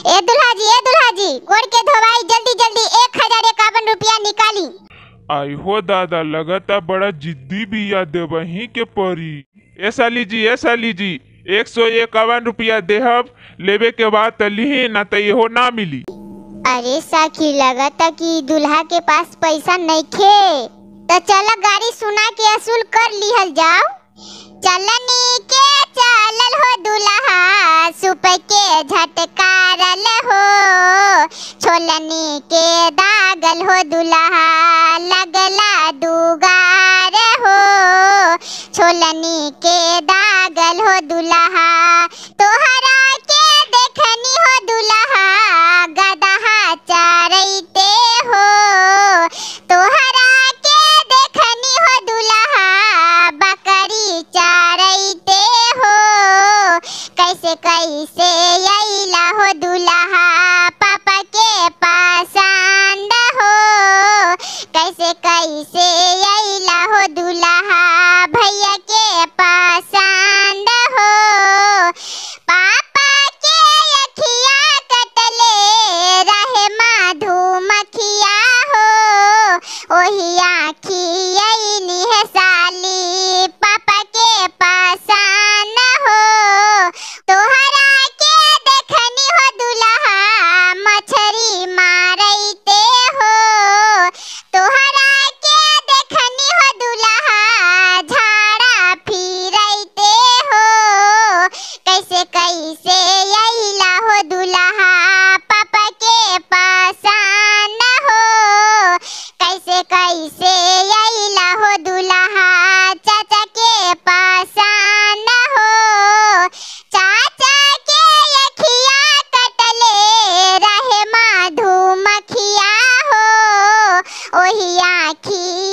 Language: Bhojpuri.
ए दुल्हा जी ए दुल्हा जी गोड़ के धोवाई जल्दी जल्दी एक हजार इक्यावन रुपया निकाली आई हो दादा लगता बड़ा जिद्दी बिया देवही के परी ए साली जी ए साली जी एक सौ इक्यावन रुपया देहब लेवे के बाद त लिही ना त इहो ना मिली अरे साखी लगता कि दुल्हा के पास पैसा नइखे तो चल गाड़ी सुना के असूल कर लिहल जाओ चलनी के चलल हो दुल्हा सुप के झटकारल हो छोलनी के दागल हो दुल्हा लगला दुगार हो छोलनी के दागल हो दुल्हा तोहरा के देखनी हो दुल्हा गदहा चारैते हो तोहरा के देखनी हो दुल्हा बकरी चारैते हो कैसे कैसे अइला हो दुल्हा पापा के पसंद हो कैसे कैसे अइला हो दुल्हा भैया के पसंद हो पापा के अखिया कटले रहे मधुमक्खिया हो ओही आखी अइनी है साली पापा के पसंद हो तोहरा के देखनी हो दुल्हा मछरी मारैते हो तोहरा के देखनी हो दुल्हा झाड़ा फिरैते हो कैसे कैसे अइला हो दुल्हा पापा के पसंद हो कैसे कैसे अइला हो दुल्हा चाचा के पसंद हो चाचा के अखिया कटले रहे मधुमक्खिया हो ओही आखी